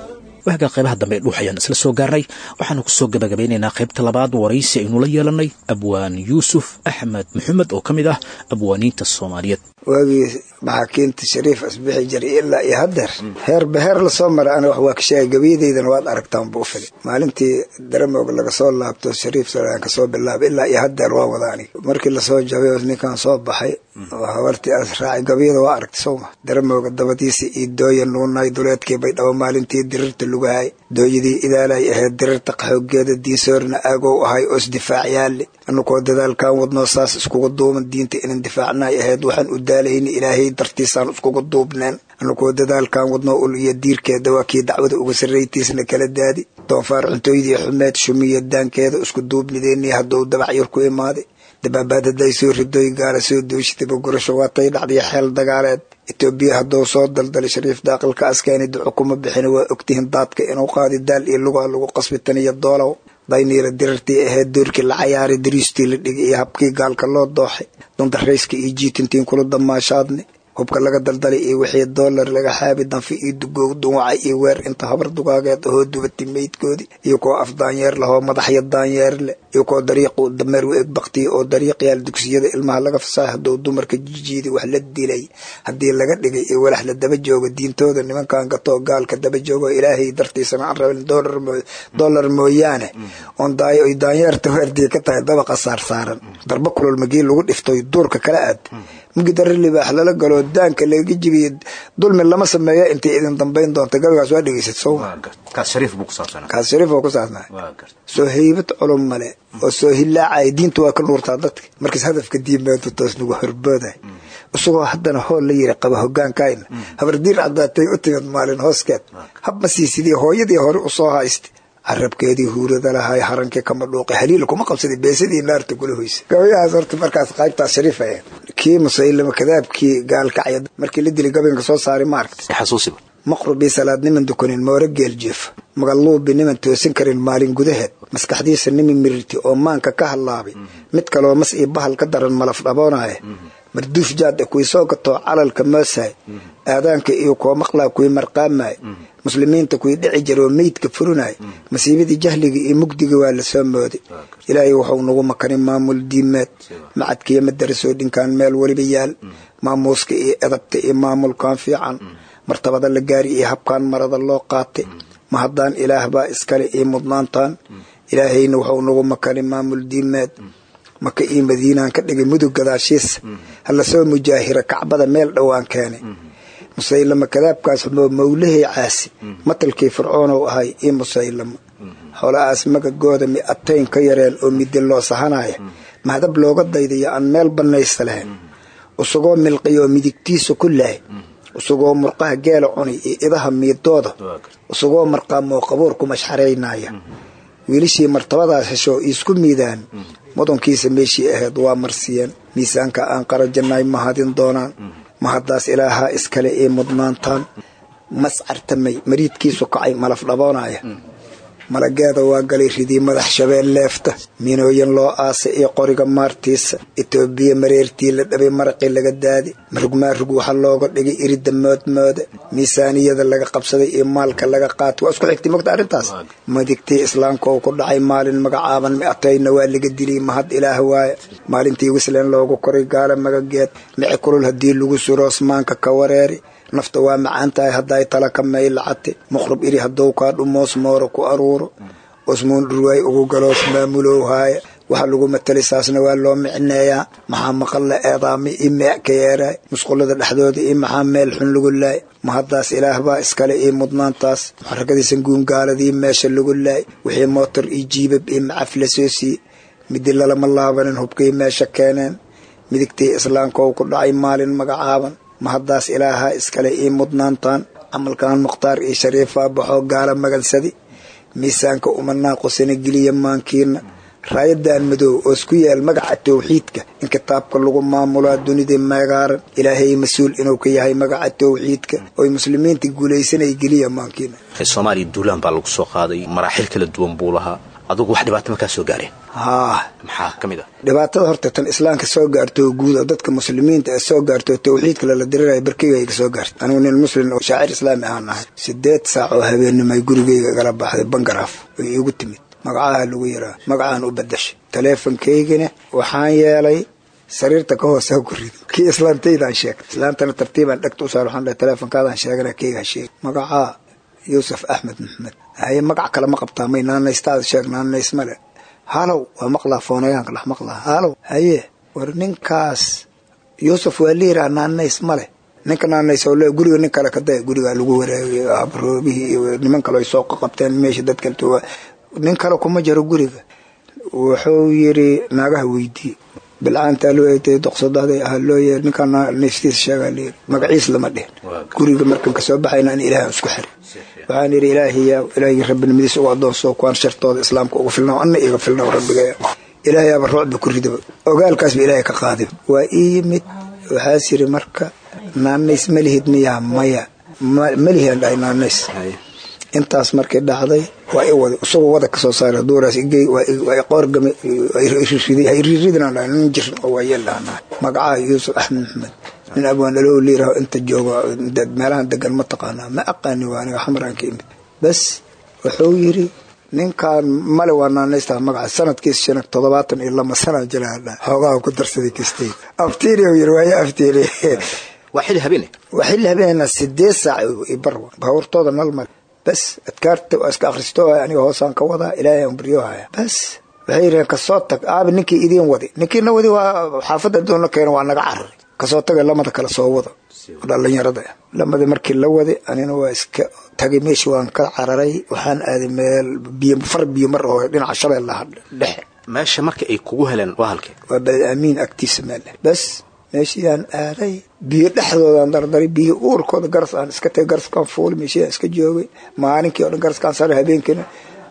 waagaa qaybaha dambe ee dhuux ayaan isla soo gaarnay waxaanu kusoo gabagabeynaynaa qaybta labaad waraysi aynula yeelanay abwaan yuusuf axmed maxamed oo ka mid ah abwaaniinta soomaaliyeed waagii maxaakiinta shariif asbixi jiray ilaa iyo haddeer heer beheer lasoo maray ana wax waa ka sheegay gabayadaydana waad aragtaan buu fili maalintii daramog laga soo laabto shariif solaan ka soo bilaabay ilaa iyo haddeer waa wada aniga markii lasoo jabay ninkan soo baxay oo habartii aas raacay gabayada waa aragtay sowma daramooga dabadiisa iyo dooya nuunay duleedkii bay dhabo maalintii dirirta lugahay dooyadii idaalay ahayd dirirta qaxoogeeda diinsoorna aagow ahay oo isdifaac yaalle anukoo dadaalkan wadnoo saas iskugu duuban diinta inan difaacnay ahayd waxaan u daalayna ilaahay dartiisaan iskugu duubneen anukoo dadaalkan wadnoo ul iyo diirkeeda waa kii dacwada uga sarraytiisna kala daadi doonfaar cuntooydii xumeed shumiya daankeeda isku duubnideennii hadduu dabacyar ku imaaday dabaabaad hadday soo ridoy gaala soo dooshitaba gurasho waatay dhacdiya xeel dagaaleed etoobiya hadduu soo daldalay shariif daaqilka askaani duco kuma bixina waa ogtihiin daadka inuu qaadi daal iyo lugaa lagu qasbi taniyo doolow dayniila dirartii ahayd doorkii la cayaaray dariistii la dhigay iyo habkii gaalka loo dooxay dundarayska iyo jiitintiin kula damaashaadne hubka laga daldalay iyo wixii doolar laga xaabi danfi iyo dugoog duwaca iyo weer inta habar dugaageed ahoo dubatay meydkoodii iyo koo af daanyeer lahoo madaxya daanyeer leh iyo koo dariiqu dameer u eg baktiya oo dariiqyaal dugsiyada ilmaha laga fasaay hadduu dumarka jijiidi wax la dilay haddii laga dhigay iyo walax la daba joogo diintooda nimankan gatoo gaalka daba joogo ilaahay dartiisana aan rabin doolar mooyaane oon daayo oy daanyeerta weerdii ka tahay dabaqa saarsaaran darba kulol magii lagu dhiftoy duurka kala aad mugi darri libaax lala galo daanka laga jibiye dulmi lama sameeya intay idin dambayn doonta gabaygaas waa dhegeysad sowma kaas shariif oo ku saabsanay soo heybad culum male oo soo hilaacaya diinta waa ka dhuurtaa dadka markaas hadafka diimeedu toos nagu horbooday isagoo haddana hool la yiri qaba hogaankayna habardiir caddaatay u timid maalin hooskeed hab ma sii sidii hooyadii hore usoo haystay carabkeedii huurada lahay harankii kama dhuuqay haliil kuma qabsaday beesadii naarta kula hoysa gabayahaas horta markaas qaybtaas shariif ahayd kii musaylama kadaabkii gaalkacya markii la dilay gabaynka soo saaray ma aragtay maqrubii salaad niman dukanin moore geel jeefa magaluubi niman toosin karin maalin gudaheed maskaxdiisa niman mirirti oo maanka ka hadlaabay mid kaloo mas io bahal ka daran malaf dhaboonaya marduuf jaada kuwii soo gatoo calalka moosaay aadaanka iyo koo maqlaa kuwii marqaamay muslimiinta kuwii dhici jira oo meydka furinay masiibadii jahliga iyo mugdiga waa la soo mooday ilaahay wuxuu nagu makanin maamul diimeed macadkiiyo madarasoo dhinkaan meel weliba yaal maamuuska iyo edabta iyo maamulkan fiican martabada la gaari iyo habkaan marada loo qaatay ma haddaan ilaah baa iskale iyo mudnaantaan ilaahayna wuxuu nagu makanin maamul diimeed maka iyo madiinaan ka dhigay mudug gadaashiisa hala soo mujaahira kacbada meel dhowaan keenay musaylama kadaabkaas xumoo mawlahey caasi matalkii fircoonow ahay iyo musaylama xoolahaas magagooda mi atayn ka yareen oo midi loo sahanaya mahadab looga daydayo aan meel bannaysta lahayn isagoo milqiyo midigtiisa ku lahay isagoo murqaha geela cuni iyo idaha miidooda isagoo marqaamoo qabuurku mashxaraynaya wiilishii martabadaas hesho isku miidaan mudankiisa meeshii ahayd waa marsiyeen miisaanka aan qarajannay mahadin doonaan mahaddaas ilaahaa iskale ee mudnaantaan mascartamay mariidkiisu kacay malaf dhaboonaya malageeda waa galay ridii madax shabeel leefta minooyin loo aasay iyo qoriga maartiisa etoobiya mareertii la dhabay maraqii laga daadi marugmaarug waxa looga dhigay irida moodmooda miisaaniyada laga qabsaday iyo maalka laga qaatay waa isku xigtay mogta arrintaas madigtii islaamka uu ku dhacay maalin magacaaban miatayna waa laga dilay mahad ilaah waaya maalintii wislen loogu koray gaala magageed mici kulul haddii lagu suro osmaanka ka wareeri nafta waa macaan tahay hadday tala ka maylacate muqrab iri haddou kaa dhumoos mooro ku aruuro osmuun dhurwaay ugu galoos maamulow haaya waxa lagu matalay saasna waa loo micneeyaa maxaa maqal la eedaami io meec ka yeeraay musqullada dhexdooda iyo maxaa meel xun lagu laay mahaddaas ilaah baa iskale iyo mudnaantaas muxarakadiisan guungaaladii meesha lagu laay wixii mootor iyo jiibab iyo macaf la soo siiye midi lalama laabanin hubkay meesha keeneen midigtii islaamka uu ku dhacay maalin magacaaban mahaddaas ilaaha iskale ii mudnaantaan camalkan mukhtaar iyo shariifaa baxoo gaala magansadi miisaanka uma naaqusana geliya maankiina raayadan madow oo isku yaal magaca towxiidka in kitaabka lagu maamulaa dunida meegaaran ilaahay mas-uul inuu ka yahay magaca towxiidka oy muslimiinta guulaysanay geliya maankiina soomaaliya duulaan baa lagu soo qaaday maraaxil kala duwan buu lahaa adugu wax dhibaato makaa soo gaareen haa maxaa ka mid ah dhibaatada horta tan islaamka soo gaarto oo guud oo dadka muslimiinta ee soo gaarto tawxiidka lala diriraya barkeyga iga soo gaartay anigu nin muslim oo shaacir islaami ahaan ahay sideed saac oo habeennimo ay gurigeyga igala baxday bangaraaf ay iigu timid magacaha lagu yaraa magacaan u badashay taleefonkaygana waxaan yeelay sariirta ka hoose ha ku rido kii islaantaydaan sheegay islaantana tartiibaan dhegta u saar waxaan dhahay teleefonkaadaan sheegana keyga ha sheeg magacaa yuusuf axmed maxmed haye magac kale ma qabtaa may naanaystaada sheeg naanays male halow waa maqlaa foonayaanka dhex maqlaa halow haye war ninkaas yuusuf waa liiraa naanays male ninka naanays oo le guriga nin kale kadaya gurigaa lagu wareegay abroobihii iyo niman kale ay soo qabteen meesha dadka nin kale kuma jiro guriga wuxuu yiri naagaha weydii bilcaantaa loo eetay doqsadaada ahaa loo yeer ninkaan naftiisa sheegaa layiri magaciis lama dhihin guriga markan kasoo baxayna in ilaahay isku xiray waxaan yidhi ilaahiya ilaahigii rabbinimadiisa ugu adoonso kuwaan shartooda islaamka uga filna anna iga filna rabbigaya ilaahayaaba ruucba ku ridaba ogaalkaasba ilaahay ka qaadib waa ii yimid waxaas yidhi marka naanays malihid miyaa maya malihian dhahay naanays intaas markay dhacday waa i wada isagoo wada kasoo saaray duuraas igey waa i qoorgame iriridaan dhahay nin jirin oo waa yeel dhahanaa magacaha yuusuf axmed maxmed nin abwaan dhalow liiraho inta joogo meelahan degan ma taqaanaa ma aqaani waa aniga xamaraan ka imid bas wuxuu yidhi ninkaan male waa naanaystaa magaca sanadkiis shan toddobaatan iyo lama sana jiraadha hoogaha ku darsaday kistay aftiini yiri waayo aftiini waa xili habeene waa xilli habeenna sideed saac bar baabuurtooda nal male bas adkaarta waa iska akhristo aniga hoosaan ka wadaa ilaahay aan baryohaya bas waxay yidhaheen kasoo tag aabi ninkii idiin wadi ninkiina wadi waa xaafadda doona keena waa naga cararay kasoo taga lamada kale soo wada dhalinyarada lamada markii la waday anina waa iska tagay meesha waan ka cararay waxaan aaday meel biyo far biyo mar oo dhinaca shabeellaha dhexe meesha marka ay kugu heleen waa halkee waa bal aamiin agtiisa meel bas meeshiyaan aaday biyo dhexdoodaan dardaray biyo uurkooda garas aan iska tagay garaskaan fuuli meeshiyaan iska joogay maalinkii o dhan garaskaan saaray habeenkiina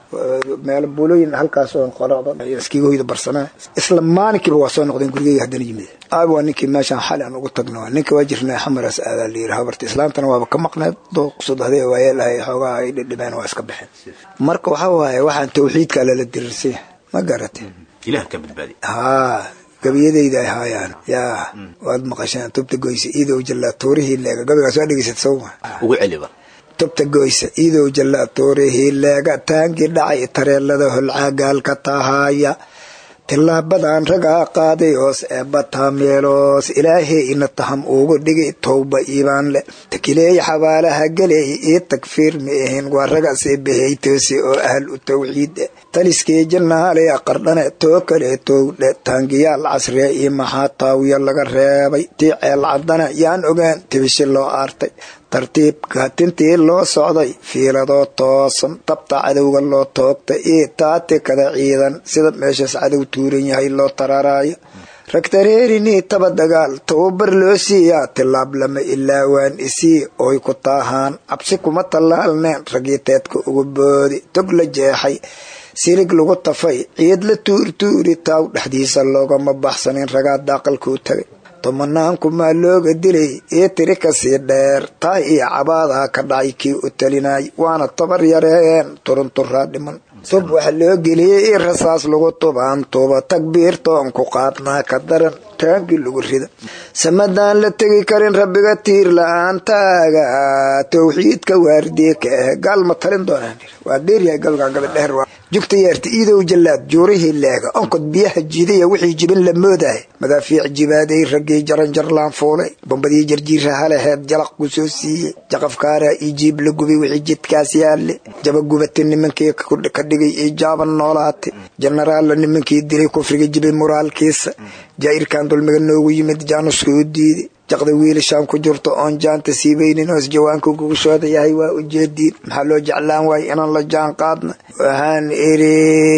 meel bulooyin halkaas oo qorado iskiga hoyda barsanaa isla maalinkiiba waa soo noqdeen gurigeyga haddana yimid aabi waa ninkii meeshaan xali aan ugu tagno ninka waa jirnaa xamaraas aadaa la yiri habarta islaantana waaba ka maqneed dooqsudahday waayeelahay xoogaha ay dhidhibeen waa iska baxeen marka waxaa waaye waxaan tawxiidkaa lala diriirsay ma garate ilaah ka badbaadi haa gabiyadayda ay haayaan yaa waad maqasheen tubta goysa iidow jallaa tuurihii leega gabigaas waa dhegeysad sowma ugu celiba tubta goysa iidow jallaa tuurihii leega taangii dhacay tareelada holcaagaalka tahaaya tilaabadan ragaa qaaday hoos eebbataa meeloos ilaahay ina taham ugu dhigay towba iibaan le takileey xabaalaha galeey ii tagfiir ma ahin waa ragase behaytoose oo ahal u tawxiid taliskii jannaale qardhane too kale towdhe taangiyaal casriya iyo maxaa taawiya laga reebay tii ceel caddana yaan ogaan tibishi loo aartay tartiibka tintii loo socday fiiladoo toosan tabta cadowga loo toogtay iyo taati kada ciidan sida meeshaas cadow tuuran yahay loo tararaayo ragtareerinii taba dagaal tababar loo siiyaa tilaab lama ilaawaan isii oy ku taahaan cabsi kuma tallaalneen ragiteedka ugu boodi tog la jeexay silig lagu tafay ciid la tuurtuuri taaw dhexdiisa loogama baxsanin ragaa daaqalkuu tagay tomanaankumaa looga dilay io tiri kasii dheer taa iyo cabaadaa ka dhacay kii u talinay waana tabar yareeyeen turunturaa dhiman tub waxa loo geliyey i rasaas lagu tubaan tuba takbiirtoon ku qaadnaa ka daran taangii lagu rida samadaan la tegi karin rabbiga tiir la-aantaaga tawxiidka waardiye ka ah gaal ma talin doonaan waa dheeryahay galgaa gabadheer jugta yeerta iidow jallaad juurihii leega onkod biyaha jidaya wixii jibin la moodahay madaafiic jibaaday raggii jaranjarlaan fuulay bombadii jarjiira halaheed jalaq ku soo siiyey jaqafkaaraa io jiib la gubay wixii jidkaas yaalle jaba gubata nimankii ka dhigay io jaaban noolaatay jenaraalla nimankii dilay kufriga jibay muraalkiisa jaa'irkan dulmiga noogu yimid jaanuska u diiday jaqda wiilashaan ku jirto oon jaanta siibaynin hoos jawaanka gugashooda yahay waa ujeediin maxaa loo jeclaan waaya inaan la jaan qaadna waxaan iri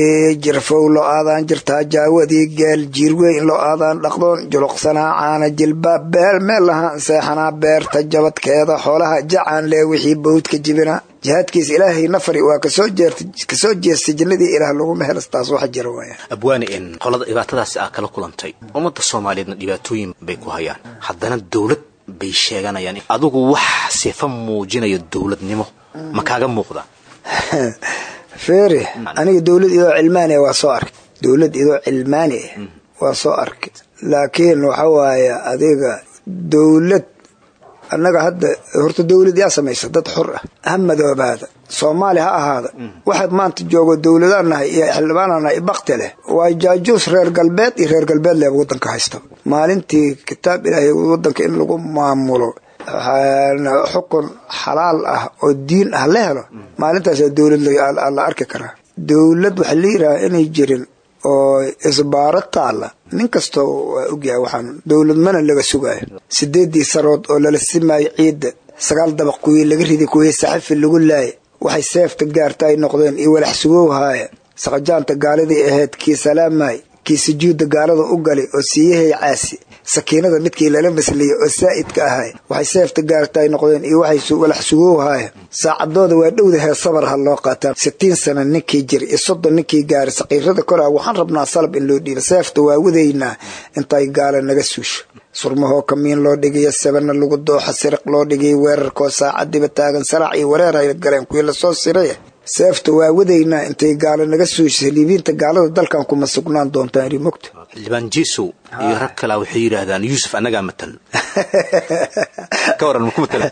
jirfow loo aadaan jirtaa jaawadii geel jiir weyn loo aadaan dhaqdoon juluqsanaa caana jilbaab beel meel lahaan seexanaa beerta jabadkeeda xoolaha jacaan lee wixii bawdka jibinaa jihaadkiisa ilaahay nafari waa kasoo jeerta kasoo jeestay jannadii ilaah laguma helas taas wax jira waaya abwaani in qolada dhibaatadaasi aa kala kulantay ummadda soomaaliyeedna dhibaatooyin bay ku hayaan haddana dawlad bay sheeganayaan adigu wax sifa muujinayo dawladnimo ma kaaga muuqda feeri aniga dowlad idoo cilmaaniya waa soo arkay dowlad idoo cilmaaniya waa soo arkay laakiin waxa waaye adiga dowlad annaga hadda horta dowlad yaa samaysa dad xur ah ha madoobaada soomaali ha ahaada waxaad maanta joogo dowladaan nahay iyo xildhibaanaan nahay bakti leh waa jaajuus reer galbeed iyo reer galbeed leh wadanka haysta maalintii kitaab ilaahay wadanka in lagu maamulo xukun xalaal ah oo diin ah la helo maalintaasa dowlad la arki karaa dowlad waxa la yidhaha inay jirin oo isbaaro taalla nin kastoo waa ogyahay waxaan dowladmana laga sugaayo sideedii sarood oo lala simaayo ciidda sagaal dabaq kuwii laga riday kuwii saxifi lagu laaya waxay seefta gaarta ay noqdeen iyo walax sugowhaaya saqajaanta gaaladii ahayd kii salaamaay kii sujuudda gaalada u galay oo siiyahay caasi sakiinada midkii lala masliyey oo saa'idka ahay waxay seefta gaarta ay noqdeen iyo waxay walax sugowhaaya saacadooda waa dhowda hee sabar ha loo qaataan sitiin sana ninkii jira iyo soddon ninkii gaaray saqiirada koraa waxaan rabnaa salab in loo dhiiba seefta waa wadaynaa intay gaala naga suusho surmahoo kamiin loo dhigayo sabana lagu dooxa siriq loo dhigay weerarkoo saacadiba taagan saraac iyo wareer ay galeen kuwii lasoo siray seefta waa wadaynaa intay gaalo naga suushay liibiinta gaalada dalkan kuma sugnaan doontaan rimogta xildhibaan jesow iyo rag kalaa waxay yidhaahdaan yuusuf annagaa matalan ka waran maku matalan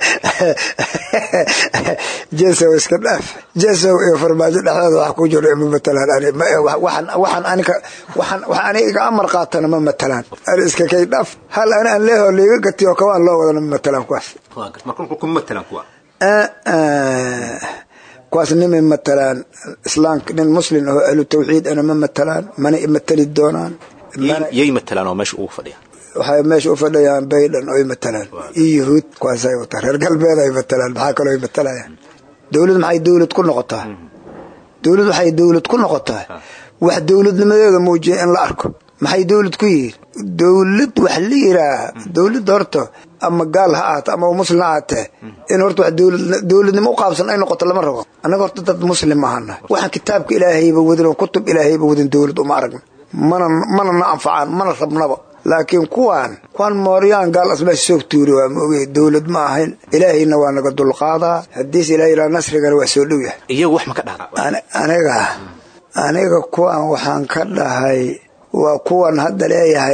jesow iska dhaaf jesow iyo farmaajo dhexdeeda wax ku jiro ima matalaan waxaan aniga waxaan wax aniga iga amar qaatana ma matalaan ani iska kay dhaaf hal ani aan leeho liiga gatiyo kawaan loo wadana ma matalaan kuwaas marka kuma matalan kuwa kuwaas nimay matalaan islaamka nin muslim oo ahlu tawxiid ana ma matalaan mana imatali doonaan yay matalaan oo meesha ugu fadhiya waxay meesha u fadhiyaan baydan oy matalaan iyo yuhuud kuwaasay wataan reer galbeed ay matalaan maxaa kaloo ay matalayaan dowlad maxay dowlad ku noqotaa dowlad waxay dowlad ku noqotaa wax dowladnimadeeda muujiya in la arko maxay dowlad ku yihiin dowlad wax la yidhaaha dowladda horta ama gaal ha ahaata ama muslim ha ahaatee in horta wax dowladnimo u qaabsan ay noqoto lama rabo annaga horta dad muslim ahana waxaan kitaabka ilaahayba wadin oo kutub ilaahayba wadin dowlad uma aragna mana mana na anfacaan mana rabnaba laakiin kuwaan kuwaan mooryaan gaal asmeesha soo tuuri waa ma ogey dowlad ma ahayn ilaahayna waa naga dulqaadaa haddiis ilaah yidhaha nasrigana waa soo dhow yahay iyagu wax ma ka dhahda aniga aniga kuwaan waxaan ka dhahay waa kuwan hadda leeyahay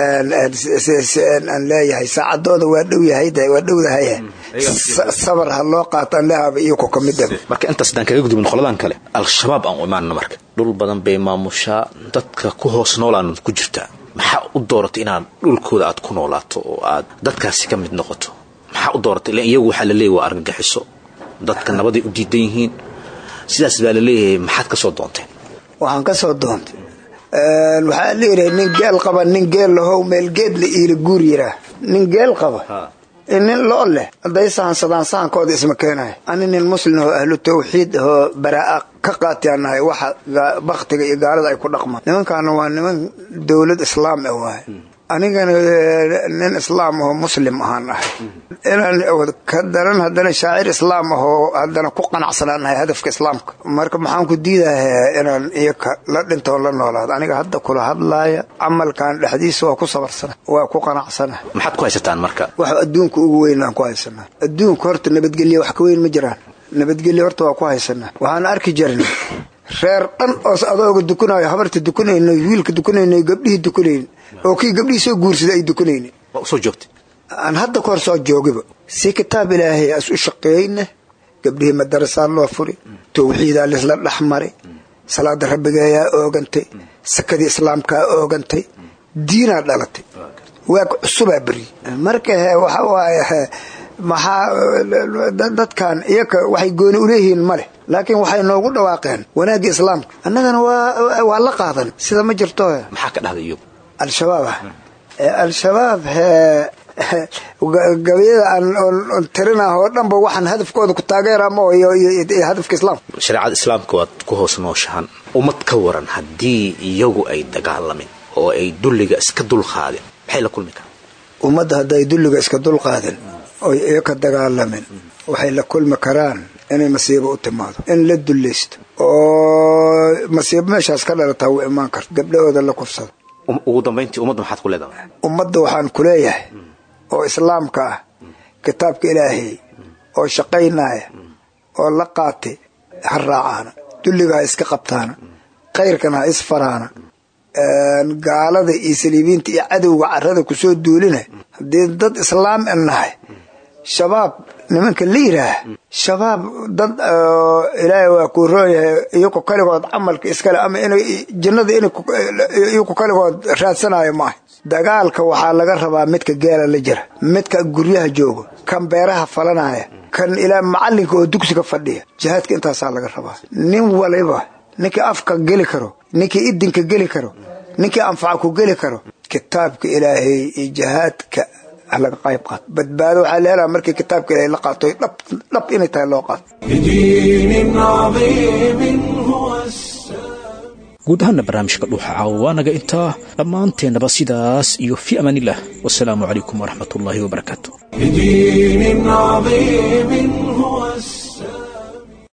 aan leeyahay saacadooda waa dhow yahay waa dhowdahay sabar ha loo qaataan leehaba iyoko ka mid marka intaas haddaan kaga gudubno qoladan kale al-shabaab aan u imaanno marka dhul badan bay maamushaa dadka ku hoos noolaan ku jirtaa maxaa u dooratay inaad dhulkooda aad ku noolaato oo aad dadkaasi ka mid noqoto maxaa u dooratay ilan iyagu waxaa laleeyahy waa argagixiso dadka nabaday u diidan yihiin sidaas baa laleeyahay maxaad ka soo doonteen waxaan ka soo doontay waxaa leeyahay nin geel qaba nin geel lahow meel geed la iila guur yiraa nin geel qaba nin loo leh hadday sahansadaan sahankooda isma keenaya ani nin muslim oo ahlu tawxiid oo baraa ka qaatiyaan nahay waxa baktiga iyo gaalada ay ku dhaqmaan nimankaana waa niman dowlad islaam ah waaye anigana nin islaam ahoo muslim ahaan ahay inaan ka daran haddana shaacir islaam ahoo haddana ku qanacsanaan nahay hadafka islaamka marka maxaan ku diidahaa inaan iyaka la dhintoon la noolaado aniga hadda kula hadlaaya camalkan dhexdiisa waa ku sabarsana waa ku qanacsana maxaad ku haysataan marka wax adduunka ugu weyn aan ku haysanaa adduunka horta nabadgelya wax ka weyn ma jiraan nabadgelya horta waa ku haysanaa waxaan arki jirnay reer dhan oos adooga dukanaayo habarta dukanayno wiilka dukanayno gabdhihii dukanayn oo kii gabdhihii soo guursaday ay dukanayni waa usoo joogtay aan hadda ka hor soo joogiba si kitaab ilaahay as u shaqeeyna gabdhihii madarasaa loo furi tawxiidaa lisla dhex mari salaada rabbigeeyaa oogantay sakadii islaamkaa oogantay diinaa dhalatay waag cusubaa beri marka he waxa waaye maxaa dadkan iyaka waxay gooni uleeyihiin ma leh laakiin waxay noogu dhawaaqeen wanaagga islaamka annagana waa la qaadan sida ma jirto maxaa ka dhahday iyagu al-shabaab ah al-shabaab gabayada aan tirinah oo dhanba waxaan hadafkooda ku taageera ma iyo hadafka islaamka shareecada islaamka waad ku hoos nooshahan ummad ka waran haddii iyagu ay dagaalamin oo ay dulliga iska dulqaadin maxay la kulmi karaan ummadda hadday dulliga iska dulqaadin oy iyaka dagaalamin waxay la kulmi karaan inay masiibo u timaado in la dullaysto oo masiibo meeshaas ka dhalataa wuu imaan karta gabdhahooda la kufsado ugu dambayntii ummadda maxaad ku leedahay ummadda waxaan ku leeyahay oo islaamka ah kitaabka ilaahay oo shaqaynaya oo la qaatay ha raacaana dulliga ha iska qabtaana khayrkana ha isfaraana gaalada iyo saliibiinta iyo cadowga carada kusoo duulina haddii dad islaam an nahay shabaab nimanka la yidhaah shabaab dad ilaahay waa kuu roonyahay iyaku kaligood camalka iskale ama in jannada in iyaku kaligood raadsanayo maaha dagaalka waxaa laga rabaa midka geela la jira midka guryaha jooga kan beeraha falanaya kan ilaa macalinka oo dugsiga fadhiya jihaadka intaasaa laga rabaa nin waliba ninkii afka geli karo ninkii idinka geli karo ninkii anfaca ku geli karo kitaabka ilaahay iyo jihaadka laga qayb qaato badbaado waxaa la helaa markii kitaabka ilaahay la qaato dhab dhab inay tahay loo qaato بدين عظيم هو السلام guud ahaana barnaamijka dhuuxa caawa waa naga intaa dhammaanteennaba sidaas iyo fi amaanillah wasalaamu calaykum waraxmat ullaahi wabarakaatu بدين عظيم